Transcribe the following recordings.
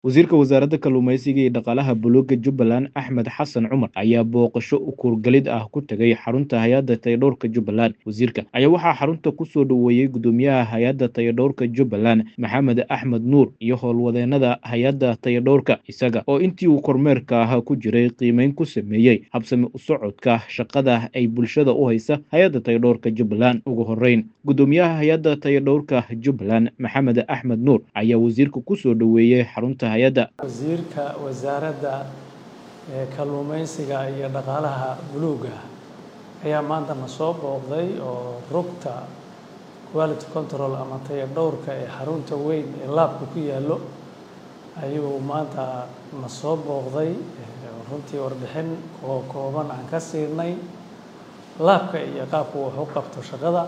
wasiirka wasaaradda kalluumeysiga iyo dhaqaalaha buluuga jubbaland axmed xasan cumar ayaa booqasho ukurgelid ah ku tegay xarunta hay-adda tayadhowrka jubbaland wasiirka ayaa waxaa xarunta kusoo dhoweeyey gudoomiyaha hay-adda tayadhowrka jubbaland maxamed axmed nuur iyo howlwadeenada hay-adda tayadhowrka isaga oo intii uu kormeerka ah ku jiray qiimeyn ku sameeyey habsami u socodka shaqada ay bulshada u haysa hay-adda tayadhowrka jubbaland ugu horeyn gudoomiyaha hay-adda tayadhowrka jubbaland maxamed axmed nuur ayaa wasiirka kusoo dhoweeyey xarunta hay-adda wasiirka wasaaradda kalluumeysiga iyo dhaqaalaha buluuga ayaa maanta na soo booqday oo rugta quality control ama tayadhowrka ee xarunta weyn ee laabka ku yaallo ayuu maanta na soo booqday runtii warbixin oo kooban aan ka siinay laabka iyo qaabku wax u qabto shaqada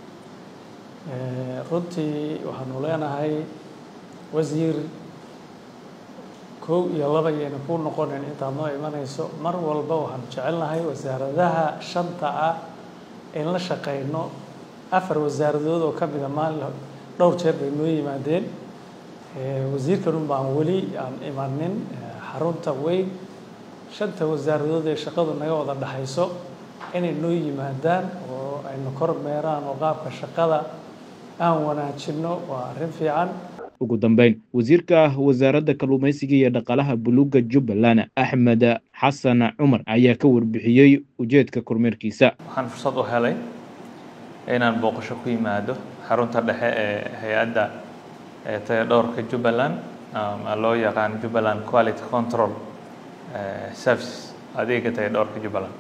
runtii waxaanu leenahay wasiir kow iyo laba yayna ku noqonayn intaad noo imanayso mar walba waxaanu jecelnahay wasaaradaha shanta ah in la shaqeyno afar wasaaradood oo ka mida maalin dhowr jeer bay noo yimaadeen wasiirkanun baan weli aan imanin xarunta weyn shanta wasaaradood ee shaqadu naga wada dhexayso inay noo yimaadaan oo ayna kormeeraan oo qaabka shaqada aan wanaajinno waa arrin fiican ugu dambeyn wasiirka wasaaradda kalluumeysiga iyo dhaqaalaha buluuga jubbaland axmed xasan cumar ayaa ka warbixiyey ujeedka kormeerkiisa waxaan fursad u helay inaan booqasho ku yimaado xarunta dhexe ee hay-adda tayadhowrka jubbaland ama loo yaqaan jubbaland quality control services adeega tayadhowrka jubbaland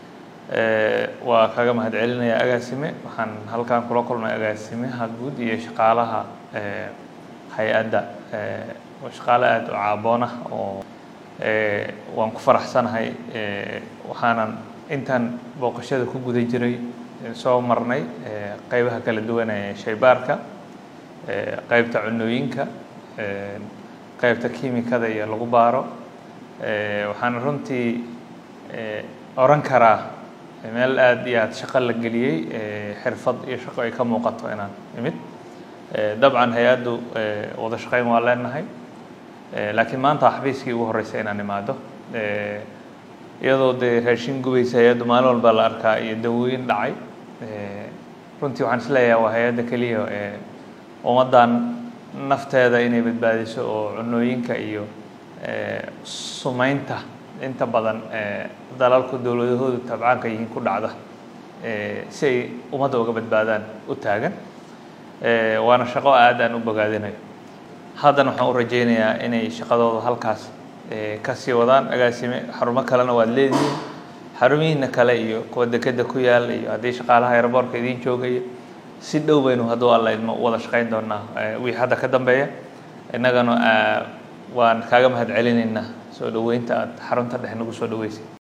waa kaga mahad celinaya agaasime waxaan halkan kula kulmay agaasimaha guud iyo shaqaalaha hay-adda shaqaale aada u caaboon ah oo waan ku faraxsanahay waxaanan intaan booqashada ku guda jiray soo marnay qeybaha kala duwan ee shaybaarka qeybta cunooyinka qeybta kiimikada iyo lagu baaro waxaan runtii oran karaa meel aada iyo aada shaqo la geliyey xirfad iyo shaqo ay ka muuqato inaan imid dabcan hay-addu wada shaqeyn waa leenahay laakiin maanta xafiiskii ugu horreysay inaan imaado iyadoo dee raashin gubaysa hay-addu maalin walba la arkaa iyo dawooyin dhacay runtii waxaan isleeyahay waa hay-adda keliya ee ummaddan nafteeda inay badbaadiso oo cunooyinka iyo sumeynta inta badan dalalku dowladahoodu tabcaanka yihiin ku dhacda si ay ummadda uga badbaadaan u taagan waana shaqo aad aan u bogaadinayo haddana waxaan u rajeynayaa inay shaqadooda halkaas ka sii wadaan agaasime xarumo kalena waad leedihiin xarumihiina kale iyo kuwa dekeda ku yaal iyo haddii shaqaalaha aeroboortka idiin joogaya si dhow baynu hadduu alla idmo wada shaqeyn doonaa wixii hadda ka dambeeya innagana waan kaaga mahad celinaynaa soo dhoweynta aada xarunta dhexe nagu soo dhaweysay